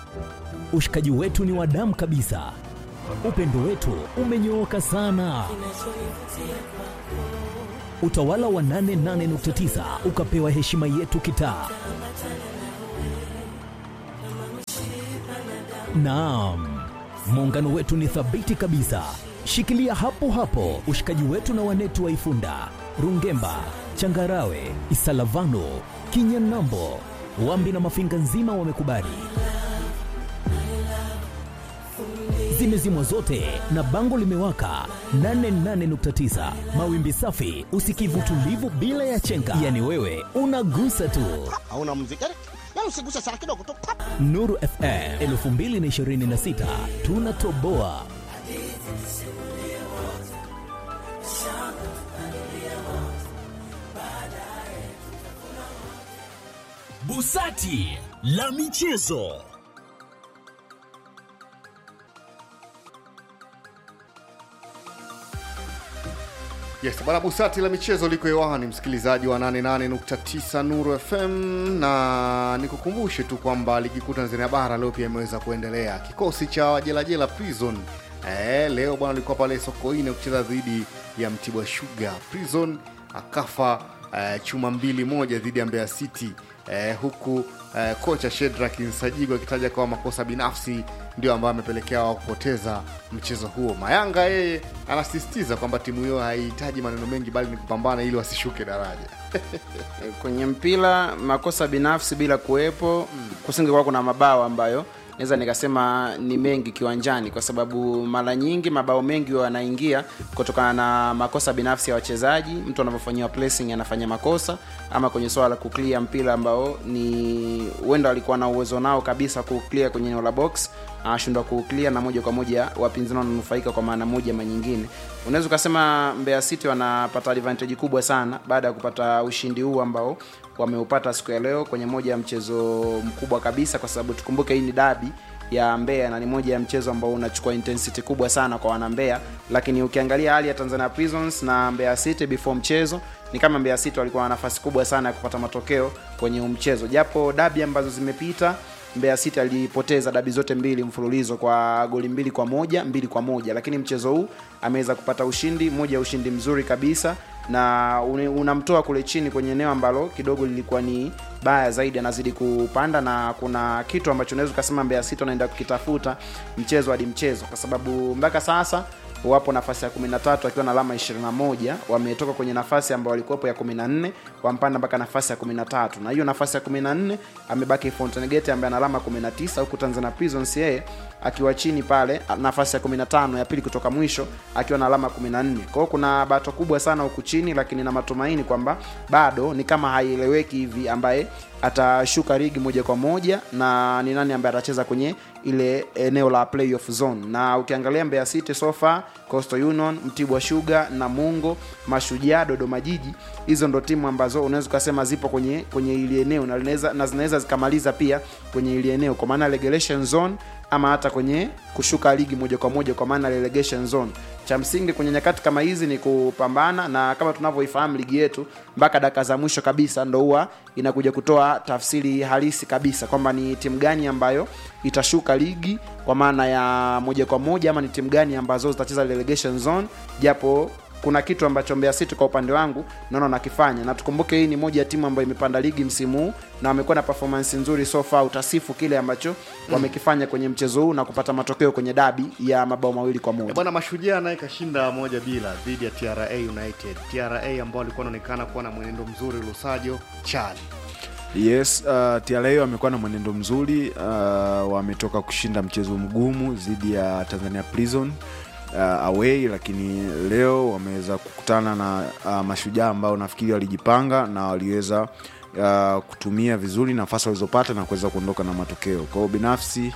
Ushikaji wetu ni wa damu kabisa, upendo wetu umenyooka sana. Utawala wa 88.9 ukapewa heshima yetu kitaa. Naam, muungano wetu ni thabiti kabisa. Shikilia hapo hapo ushikaji wetu na wanetu wa Ifunda, Rungemba, Changarawe, Isalavano, Kinyanambo, Wambi na Mafinga nzima wamekubali. Zimezimwa zote na bango limewaka 88.9 mawimbi safi, usikivu tulivu bila ya chenga, yani wewe unagusa tu. hauna muziki yani, yani usiguse sana kidogo tu pap. Nuru FM 2026 tunatoboa. Busati la michezo. Yes, bwana Busati la michezo liko hewani, msikilizaji wa 88.9 Nuru FM, na nikukumbushe tu kwamba ligi kuu Tanzania bara leo pia imeweza kuendelea. Kikosi cha wajelajela Prison eh, leo bwana alikuwa pale Sokoine kucheza dhidi ya Mtibwa Sugar. Prison akafa eh, chuma mbili moja dhidi ya Mbeya City eh, huku eh, kocha Shedrack Nsajigwa akitaja kwa makosa binafsi ndio ambayo amepelekea wao kupoteza mchezo huo. Mayanga yeye anasisitiza kwamba timu hiyo haihitaji maneno mengi, bali ni kupambana ili wasishuke daraja. kwenye mpira makosa binafsi bila kuwepo kusingekuwa kuna mabao ambayo naweza nikasema ni mengi kiwanjani kwa sababu mara nyingi mabao mengi huwa yanaingia kutokana na makosa binafsi ya wachezaji mtu anavyofanyiwa pressing anafanya makosa ama kwenye swala la kuclear mpira ambao ni huenda alikuwa na uwezo nao kabisa kuclear kwenye eneo la box anashindwa kuclear na moja kwa moja wapinzani wananufaika kwa maana moja ama nyingine unaweza ukasema Mbeya City wanapata advantage kubwa sana baada ya kupata ushindi huu ambao wameupata siku ya leo kwenye moja ya mchezo mkubwa kabisa kwa sababu tukumbuke hii ni dabi ya Mbeya na ni moja ya mchezo ambao unachukua intensity kubwa sana kwa wana Mbeya, lakini ukiangalia hali ya Tanzania Prisons na Mbeya City before mchezo ni kama Mbeya City walikuwa na nafasi kubwa sana ya kupata matokeo kwenye huu mchezo, japo dabi ambazo zimepita Mbeya City alipoteza dabi zote mbili mfululizo kwa goli mbili kwa moja mbili kwa moja lakini mchezo huu ameweza kupata ushindi moja ya ushindi mzuri kabisa na une- unamtoa kule chini kwenye eneo ambalo kidogo lilikuwa ni baya zaidi anazidi kupanda na kuna kitu ambacho unaweza ukasema Mbeya City wanaenda kukitafuta mchezo hadi mchezo kwa sababu mpaka sasa wapo nafasi ya 13 akiwa na alama 21 wametoka kwenye nafasi ambayo walikuwepo ya 14 wampanda mpaka nafasi ya 13 na hiyo nafasi ya 14 amebaki Fountain Gate ambaye ana alama 19 huku Tanzania Prisons yeye akiwa chini pale nafasi ya 15 ya pili kutoka mwisho akiwa na alama 14 kwa hiyo kuna bato kubwa sana huku chini lakini na matumaini kwamba bado ni kama haieleweki hivi ambaye atashuka ligi moja kwa moja na ni nani ambaye atacheza kwenye ile eneo la playoff zone na ukiangalia Mbeya City so far Coastal Union, Mtibwa Sugar, Namungo, Mashujaa, Dodoma Jiji, hizo ndo timu ambazo unaweza ukasema zipo kwenye kwenye ili eneo na linaweza na zinaweza zikamaliza pia kwenye ili eneo kwa maana relegation zone ama hata kwenye kushuka ligi moja kwa moja kwa maana relegation zone. Cha msingi kwenye nyakati kama hizi ni kupambana, na kama tunavyoifahamu ligi yetu, mpaka dakika za mwisho kabisa ndo huwa inakuja kutoa tafsiri halisi kabisa kwamba ni timu gani ambayo itashuka ligi kwa maana ya moja kwa moja ama ni timu gani ambazo zitacheza relegation zone, japo kuna kitu ambacho Mbeya City kwa upande wangu naona nakifanya, na tukumbuke hii ni moja ya timu ambayo imepanda ligi msimu huu na wamekuwa na performance nzuri so far. Utasifu kile ambacho wamekifanya kwenye mchezo huu na kupata matokeo kwenye dabi ya mabao mawili kwa Eh, moja. Bwana Mashujaa naye kashinda moja bila dhidi ya TRA United. TRA ambao walikuwa wanaonekana kuwa na mwenendo mzuri, Lusajo Chali Yes, uh, TRA wamekuwa na mwenendo mzuri uh, wametoka kushinda mchezo mgumu dhidi ya Tanzania Prison uh, away, lakini leo wameweza kukutana na uh, mashujaa ambao nafikiri walijipanga na waliweza uh, kutumia vizuri nafasi walizopata na kuweza kuondoka na matokeo. Kwa hiyo binafsi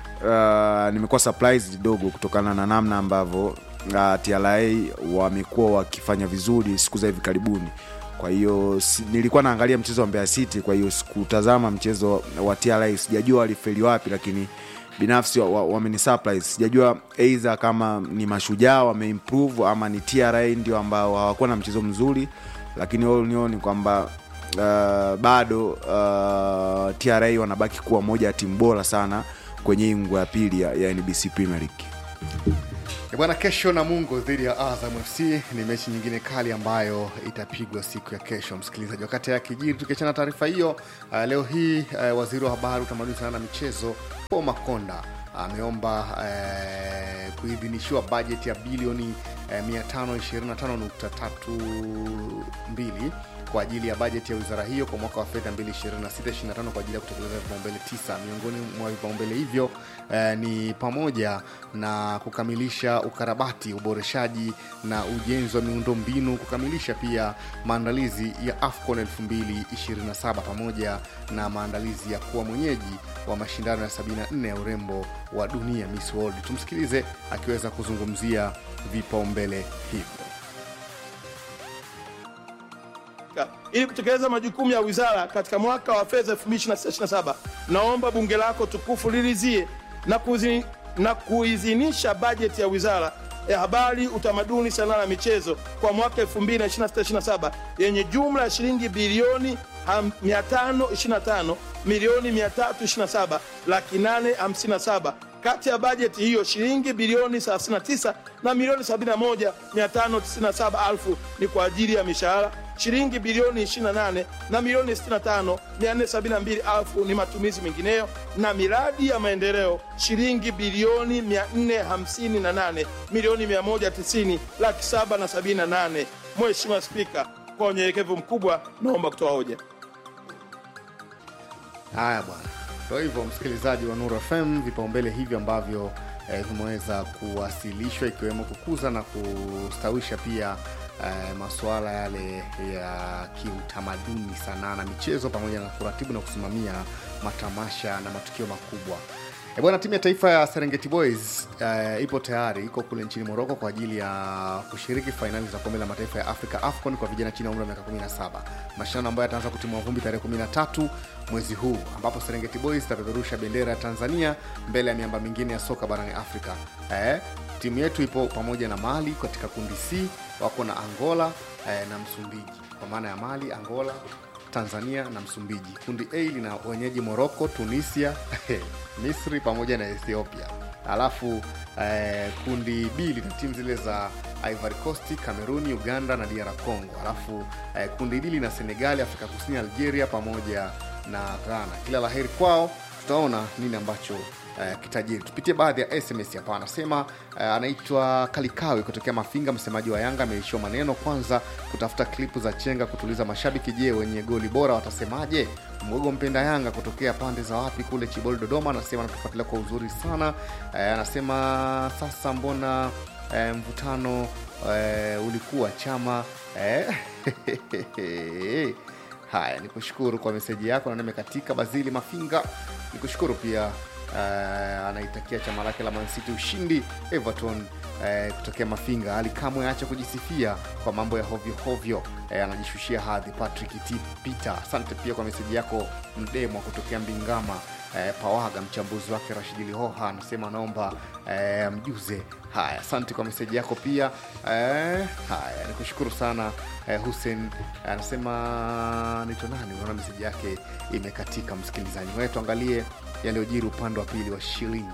uh, nimekuwa surprised kidogo kutokana na namna ambavyo uh, TRA wamekuwa wakifanya vizuri siku za hivi karibuni kwa hiyo si, nilikuwa naangalia mchezo wa Mbeya City, kwa hiyo sikutazama mchezo wa TRA. Sijajua walifeli wapi, lakini binafsi wameni wa, wa surprise. Sijajua either kama ni mashujaa wameimprove ama ni TRA ndio ambao hawakuwa na mchezo mzuri, lakini all in all ni kwamba uh, bado uh, TRA wanabaki kuwa moja ya timu bora sana kwenye hii ngwa ya pili ya, ya NBC Premier League. E bwana, kesho Namungo dhidi ya Azam FC ni mechi nyingine kali ambayo itapigwa siku ya kesho, msikilizaji. Wakati ya kijiri, tukiachana na taarifa hiyo, uh, leo hii uh, waziri wa habari, utamaduni, sanaa na michezo Paul Makonda ameomba uh, kuidhinishiwa bajeti ya bilioni uh, 525.32 kwa ajili ya bajeti ya wizara hiyo kwa mwaka wa fedha 2026/25 kwa ajili ya kutekeleza vipaumbele tisa. Miongoni mwa vipaumbele hivyo eh, ni pamoja na kukamilisha ukarabati, uboreshaji na ujenzi wa miundombinu, kukamilisha pia maandalizi ya AFCON 2027 pamoja na maandalizi ya kuwa mwenyeji wa mashindano ya 74 ya urembo wa dunia Miss World. Tumsikilize akiweza kuzungumzia vipaumbele hivyo. ili kutekeleza majukumu ya wizara katika mwaka wa fedha 2026/27 naomba bunge lako tukufu lilizie na, kuzi, na kuidhinisha bajeti ya wizara ya habari, utamaduni, sanaa na michezo kwa mwaka 2026/27 yenye jumla ya shilingi bilioni ham- 525 milioni 327 laki 857 kati ya bajeti hiyo shilingi bilioni 39 na milioni 71 597 elfu ni kwa ajili ya mishahara shilingi bilioni 28 na milioni 65 472 elfu ni matumizi mengineyo na miradi ya maendeleo shilingi bilioni 458 milioni 190 laki 7 na 78 Mheshimiwa Spika, kwa unyenyekevu mkubwa naomba kutoa hoja. Haya bwana, ndo hivyo msikilizaji wa Nuru FM, vipaumbele hivi ambavyo eh, vimeweza kuwasilishwa ikiwemo kukuza na kustawisha pia eh, masuala yale ya kiutamaduni, sanaa na michezo, pamoja na kuratibu na kusimamia matamasha na matukio makubwa. E bwana, timu ya taifa ya Serengeti Boys eh, ipo tayari, iko kule nchini Moroko kwa ajili ya kushiriki fainali za kombe la mataifa ya Afrika AFCON kwa vijana chini ya umri wa miaka 17, mashindano ambayo yataanza kutimua vumbi tarehe 13 mwezi huu, ambapo Serengeti Boys itapeperusha bendera ya Tanzania mbele ya miamba mingine ya soka barani Afrika. Eh, timu yetu ipo pamoja na Mali katika kundi C, wako na Angola eh, na Msumbiji, kwa maana ya Mali, Angola Tanzania na Msumbiji. Kundi A lina wenyeji Morocco, Tunisia, Misri pamoja na Ethiopia. Alafu eh, kundi B lina timu zile za Ivory Coast, Cameroon, Uganda na DR Congo. Alafu eh, kundi D lina Senegali, Afrika Kusini, Algeria pamoja na Ghana. Kila laheri kwao, tutaona nini ambacho uh, kitajiri. Tupitie baadhi ya SMS hapa. Anasema uh, anaitwa Kalikawi kutokea Mafinga, msemaji wa Yanga ameishiwa maneno. Kwanza kutafuta klipu za chenga kutuliza mashabiki. Je, wenye goli bora watasemaje? Mgogo mpenda Yanga kutokea pande za wapi kule Chibol, Dodoma, anasema anatufuatilia kwa uzuri sana. Uh, anasema sasa mbona uh, mvutano uh, ulikuwa chama uh, Haya, ni kushukuru kwa meseji yako na nimekatika. Bazili Mafinga ni kushukuru pia. Uh, anaitakia chama lake la Man City ushindi. Everton uh, kutokea Mafinga, Ali kamwe acha kujisifia kwa mambo ya hovyo hovyo, uh, anajishushia hadhi. Patrick T Peter, asante pia kwa meseji yako. Mdemo kutokea Mbingama uh, Pawaga, mchambuzi wake Rashidi Lihoha anasema anaomba uh, mjuze Haya, asante kwa meseji yako pia. Eh, haya nikushukuru sana eh, Hussein anasema nito nani, unaona meseji yake imekatika. Msikilizaji wewe, tuangalie yaliyojiri upande wa pili wa shilingi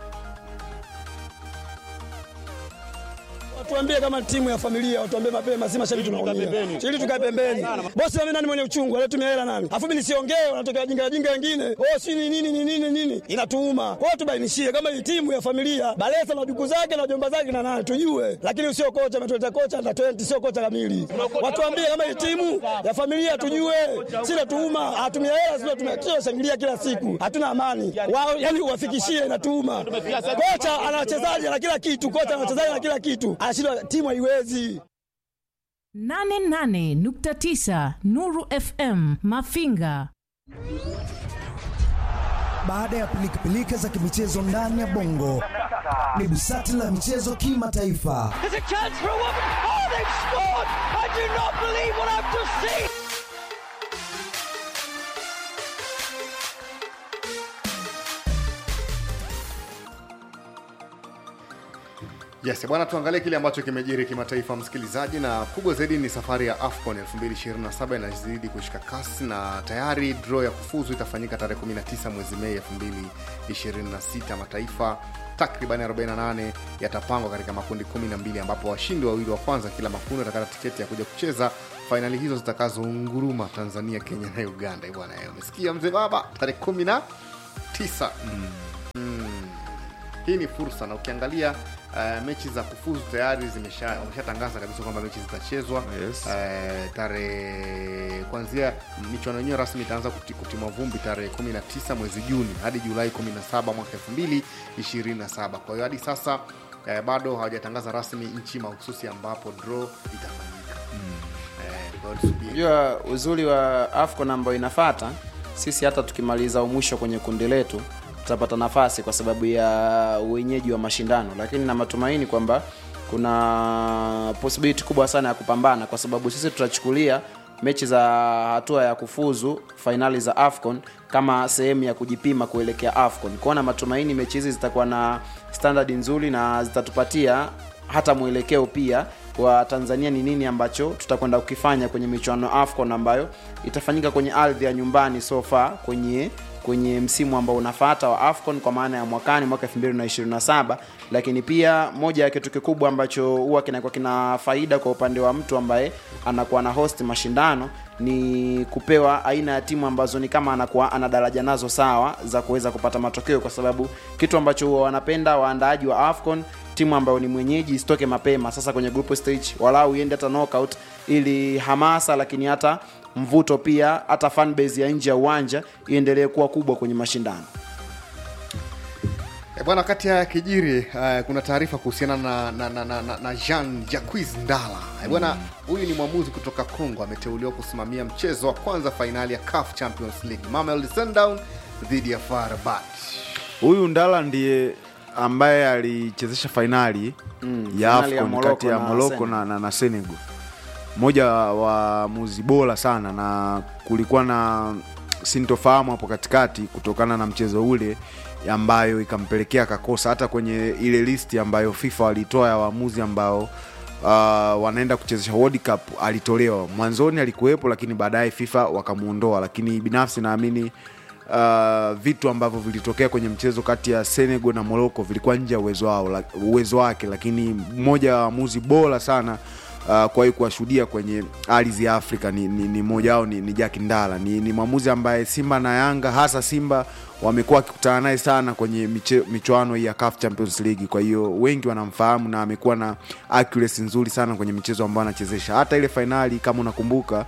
Watuambie kama timu ya familia, watuambie mapema, si mashabiki tunaumia. Ili tukae pembeni. Bosi mimi nani mwenye uchungu, alitumia hela nani? Afu mimi nisiongee, wanatokea jinga jinga wengine. Oh, si ni nini ni nini nini? Inatuuma. Kwa hiyo tubainishie kama hii timu ya familia, Balesa na duku zake na jomba zake na nani tujue. Lakini sio kocha ametuleta kocha na 20 sio kocha kamili. Watuambie kama hii timu ya familia tujue. Si natuuma, hatumia hela sio tumia shangilia kila siku. Hatuna amani. Wao yani uwafikishie inatuuma. Kocha ana wachezaji na kila kitu, kocha ana wachezaji na kila kitu. Anashindwa timu haiwezi. 88.9 Nuru FM Mafinga. Baada ya pilikapilika za kimichezo ndani ya bongo, ni busati la michezo kimataifa. Yes, bwana tuangalie kile ambacho kimejiri kimataifa msikilizaji, na kubwa zaidi ni safari ya AFCON 2027 inazidi kushika kasi na tayari draw ya kufuzu itafanyika tarehe 19 mwezi Mei 2026. Mataifa takriban 48 yatapangwa katika makundi 12 ambapo washindi wawili wa kwanza kila makundi watakata tiketi ya kuja kucheza fainali hizo zitakazounguruma Tanzania, Kenya na Uganda. Eh, Bwana, eh, umesikia mzee baba, tarehe 19 hii ni fursa na ukiangalia uh, mechi za kufuzu tayari zimesha- wameshatangaza kabisa kwamba mechi zitachezwa Yes. uh, tarehe kuanzia michuano yenyewe rasmi itaanza kuti- kutimwa vumbi tarehe 19 mwezi Juni hadi Julai 17 mwaka 2027. Kwa hiyo hadi sasa uh, bado hawajatangaza rasmi nchi mahususi ambapo draw itafanyika. Eh, kwa hiyo tusubiri. unajua uzuri wa afcon ambayo inafata sisi hata tukimaliza umwisho kwenye kundi letu tutapata nafasi kwa sababu ya uwenyeji wa mashindano lakini na matumaini kwamba kuna possibility kubwa sana ya kupambana kwa sababu sisi tutachukulia mechi za hatua ya kufuzu fainali za afcon kama sehemu ya kujipima kuelekea afcon kwao na matumaini mechi hizi zitakuwa na standard nzuri na zitatupatia hata mwelekeo pia wa tanzania ni nini ambacho tutakwenda kukifanya kwenye michuano ya afcon ambayo itafanyika kwenye ardhi ya nyumbani so far kwenye kwenye msimu ambao unafata wa afcon kwa maana ya mwakani mwaka 2027 lakini pia moja ya kitu kikubwa ambacho huwa kinakuwa kina faida kwa upande wa mtu ambaye anakuwa na host mashindano ni kupewa aina ya timu ambazo ni kama anakuwa ana daraja nazo sawa za kuweza kupata matokeo kwa sababu kitu ambacho huwa wanapenda waandaaji wa afcon timu ambayo ni mwenyeji isitoke mapema sasa kwenye group stage walau iende hata knockout ili hamasa lakini hata mvuto pia hata fan base ya nje ya uwanja iendelee kuwa kubwa kwenye mashindano E bwana, kati ya kijiri uh, kuna taarifa kuhusiana na, na, na, na, na, na Jean Jacques Ndala. E bwana, huyu ni mwamuzi kutoka Congo, ameteuliwa kusimamia mchezo wa kwanza fainali ya CAF Champions League, Mamelodi Sundowns dhidi ya FAR Rabat. huyu ndala ndiye ambaye alichezesha fainali Mm, ya fainali ya afcon Morocco kati ya na moroko Senegal. na, na, na senegal mmoja wa waamuzi bora sana na kulikuwa na sintofahamu hapo katikati kutokana na mchezo ule ambayo ikampelekea akakosa hata kwenye ile listi ambayo fifa walitoa ya waamuzi ambao uh, wanaenda kuchezesha world cup alitolewa mwanzoni alikuwepo lakini baadaye fifa wakamuondoa lakini binafsi naamini uh, vitu ambavyo vilitokea kwenye mchezo kati ya senegal na morocco vilikuwa nje ya uwezo wao la- uwezo wake lakini mmoja wa waamuzi bora sana uh, kuwahi kuwashuhudia kwenye ardhi ya afrika ni, ni, ni mmoja wao ni, ni jack ndala ni, ni mwamuzi ambaye simba na yanga hasa simba wamekuwa wakikutana naye sana kwenye miche, michuano hii ya CAF Champions League. Kwa hiyo wengi wanamfahamu na amekuwa na accuracy nzuri sana kwenye michezo ambayo anachezesha. Hata ile fainali kama unakumbuka,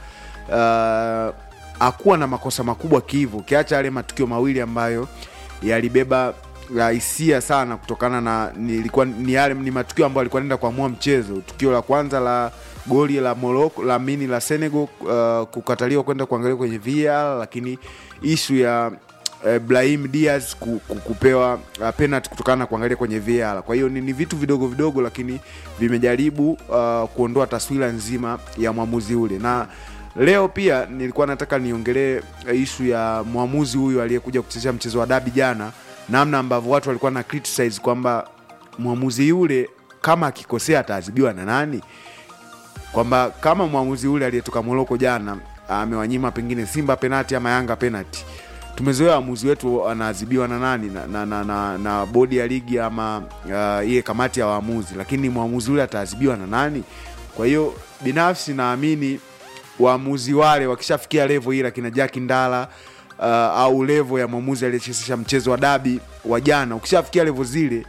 uh, hakuwa na makosa makubwa kivu, ukiacha yale matukio mawili ambayo yalibeba la hisia sana kutokana na nilikuwa ni yale ni matukio ambayo alikuwa anaenda kuamua mchezo. Tukio la kwanza la goli la Morocco la mini la Senegal uh, kukataliwa kwenda kuangalia kwenye VAR, lakini ishu ya eh, Brahim Diaz ku- ku- kupewa uh, penalty kutokana na kuangalia kwenye VAR. Kwa hiyo ni, ni vitu vidogo vidogo, lakini vimejaribu uh, kuondoa taswira nzima ya mwamuzi ule na leo pia nilikuwa nataka niongelee ishu ya mwamuzi huyu aliyekuja kuchezesha mchezo wa dabi jana namna ambavyo watu walikuwa na criticize kwamba mwamuzi yule kama akikosea ataadhibiwa na nani kwamba kama mwamuzi yule aliyetoka moroko jana amewanyima pengine simba penati ama yanga penati tumezoea waamuzi wetu anaadhibiwa na nani na, na, na, na, na bodi ya ligi ama uh, ile kamati ya waamuzi lakini mwamuzi yule ataadhibiwa na nani kwa hiyo binafsi naamini waamuzi wale wakishafikia levo hii lakina jaki ndala uh, au levo ya mwamuzi aliyechezesha mchezo wa dabi wa jana ukishafikia levo zile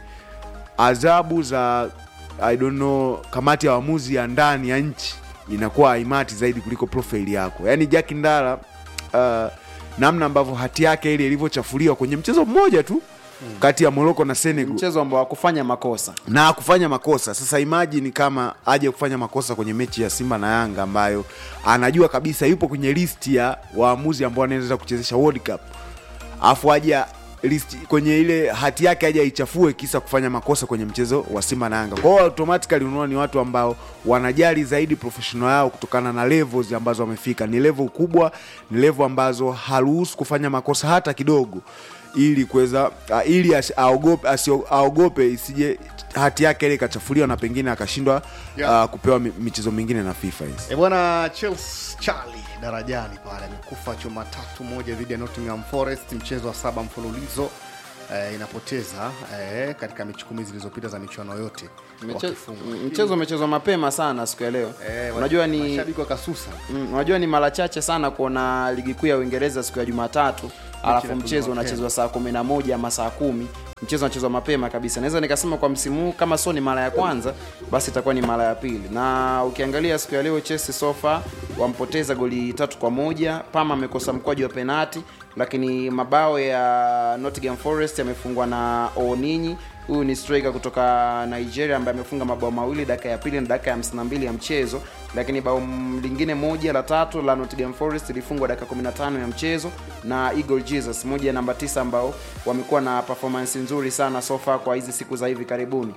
adhabu za I don't know, kamati ya waamuzi ya ndani ya nchi inakuwa haimati zaidi kuliko profile yako yaani jaki ndala uh, namna ambavyo hati yake ile ilivyochafuliwa kwenye mchezo mmoja tu kati ya moroko na senegal mchezo ambao hakufanya makosa na kufanya makosa sasa imagine kama aje kufanya makosa kwenye mechi ya simba na yanga ambayo anajua kabisa yupo kwenye listi ya waamuzi ambao anaweza kuchezesha world cup afu aje list kwenye ile hati yake aje aichafue kisa kufanya makosa kwenye mchezo wa simba na yanga kwao automatically unaona ni watu ambao wanajali zaidi professional yao kutokana na levels ambazo wamefika ni level kubwa ni level ambazo haruhusu kufanya makosa hata kidogo ili kuweza uh, ili asi- aogope asio- aogope isije hati yake ile ikachafuliwa na pengine akashindwa Yeah. uh, kupewa mi- michezo mingine na FIFA hizi. E bwana Chelsea Charlie darajani pale amekufa chuma tatu moja dhidi ya Nottingham Forest, mchezo wa saba mfululizo eh, inapoteza eh, katika mechi kumi zilizopita za michuano yote Mche- wakifungwa. mchezo umechezwa mapema sana siku ya leo Eh, unajua ni mashabiki wakasusa Mm, unajua ni mara chache sana kuona ligi kuu ya Uingereza siku ya Jumatatu alafu inapigwa mchezo mapema. unachezwa saa kumi na moja ama saa kumi mchezo unachezwa mapema kabisa naweza nikasema kwa msimu huu kama sio ni mara ya kwanza basi itakuwa ni mara ya pili na ukiangalia siku ya leo Chelsea sofa wampoteza goli tatu kwa moja Pama amekosa mkwaju wa penati lakini mabao ya Nottingham Forest yamefungwa na Oninyi huyu ni striker kutoka Nigeria ambaye amefunga mabao mawili dakika ya pili na dakika ya 52 ya mchezo lakini bao m- lingine moja la tatu la Nottingham Forest ilifungwa dakika 15 ya mchezo na Eagle Jesus moja ya namba tisa ambao wamekuwa na performance nzuri sana so far kwa hizi siku za hivi karibuni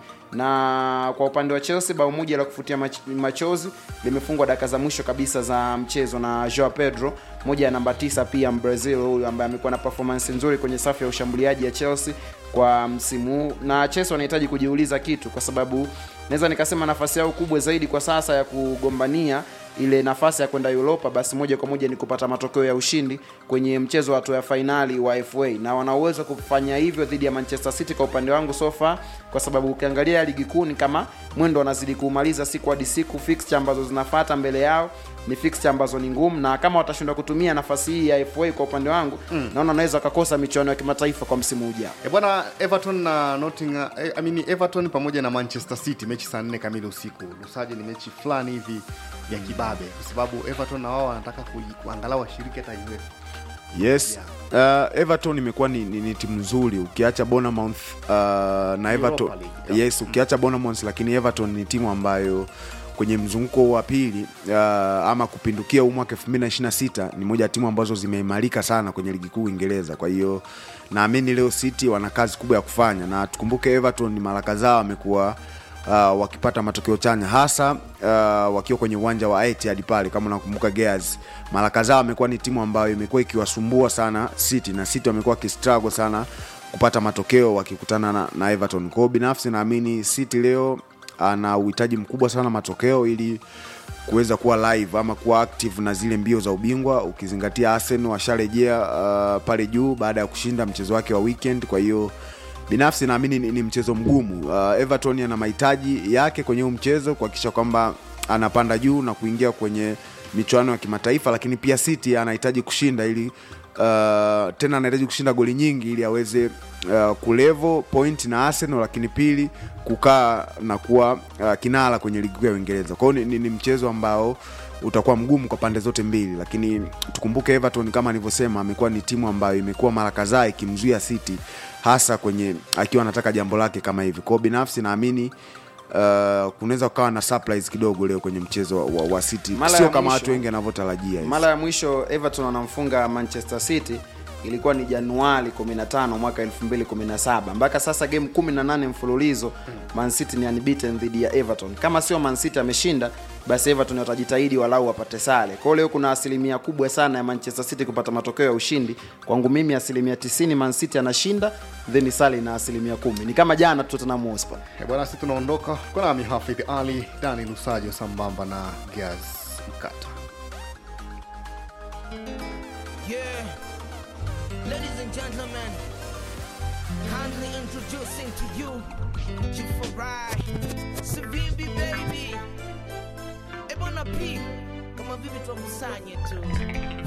na kwa upande wa Chelsea bao moja la kufutia mach- machozi limefungwa dakika za mwisho kabisa za mchezo na Joao Pedro moja ya namba tisa pia Brazil huyu ambaye amekuwa na performance nzuri kwenye safu ya ushambuliaji ya Chelsea kwa msimu huu na Chelsea wanahitaji kujiuliza kitu kwa sababu naweza nikasema nafasi yao kubwa zaidi kwa sasa ya kugombania ile nafasi ya kwenda Europa basi moja kwa moja ni kupata matokeo ya ushindi kwenye mchezo wa hatua ya fainali wa FA na wana uwezo wa kufanya hivyo dhidi ya Manchester City kwa upande wangu sofa, kwa sababu ukiangalia ligi kuu ni kama mwendo wanazidi kuumaliza siku hadi siku. Fixture ambazo zinafata mbele yao ni fixture ambazo ni ngumu, na kama watashindwa kutumia nafasi hii ya FA kwa upande wangu Mm. naona wanaweza wakakosa michuano ya kimataifa kwa msimu ujao. E bwana Everton na Nottingham eh, I mean Everton pamoja na Manchester City mechi saa nne kamili usiku. Lusaje ni mechi fulani hivi ya kibabe kwa sababu Everton na wao wanataka kui- kuangalau washiriki hata UEFA. yes uh, everton imekuwa ni, ni, ni timu nzuri ukiacha bonamouth uh, na everton League, yes ukiacha bonamouth lakini everton ni timu ambayo kwenye mzunguko wa pili uh, ama kupindukia huu mwaka 2026 ni moja ya timu ambazo zimeimarika sana kwenye ligi kuu uingereza kwa hiyo naamini leo city wana kazi kubwa ya kufanya na tukumbuke everton ni mara kadhaa wamekuwa uh, wakipata matokeo chanya hasa uh, wakiwa kwenye uwanja wa Etihad pale kama unakumbuka Gears mara kadhaa wamekuwa ni timu ambayo imekuwa ikiwasumbua sana City na City wamekuwa wakistruggle sana kupata matokeo wakikutana na, na Everton. Kwa hiyo binafsi naamini City leo ana uhitaji mkubwa sana matokeo ili kuweza kuwa live ama kuwa active na zile mbio za ubingwa ukizingatia Arsenal washarejea uh, pale juu baada ya kushinda mchezo wake wa weekend kwa hiyo binafsi naamini ni, ni mchezo mgumu uh, everton ana mahitaji yake kwenye huu mchezo kuhakikisha kwamba anapanda juu na kuingia kwenye michuano ya kimataifa lakini pia city anahitaji kushinda ili uh, tena anahitaji kushinda goli nyingi ili aweze uh, kulevo point na arsenal lakini pili kukaa na kuwa uh, kinara kwenye ligi kuu ya uingereza kwao ni, ni, ni mchezo ambao utakuwa mgumu kwa pande zote mbili lakini tukumbuke everton kama nilivyosema amekuwa ni timu ambayo imekuwa mara kadhaa ikimzuia city hasa kwenye akiwa anataka jambo lake kama hivi kwao binafsi naamini uh, kunaweza kukawa na surprise kidogo leo kwenye mchezo wa, wa city Mara ya sio kama mwisho- watu wengi wanavyotarajia hivi. mara ya mwisho everton wanamfunga manchester city ilikuwa ni januari 15 mwaka 2017 mpaka sasa game 18 mfululizo man city ni unbeaten dhidi ya everton kama sio man city ameshinda basi everton watajitahidi walau wapate sare kwao leo kuna asilimia kubwa sana ya manchester city kupata matokeo ya ushindi kwangu mimi asilimia 90 man city anashinda then sare na asilimia kumi ni kama jana tu tottenham hotspur Eh, bwana sisi tunaondoka kwa nami Hafidh Ali Dani Lusajo sambamba na Gaz Mkata Yeah. Ladies and gentlemen, kindly introducing to you Jifarai, Savibi baby. Ebona P, kama vipi tuwakusanye tu.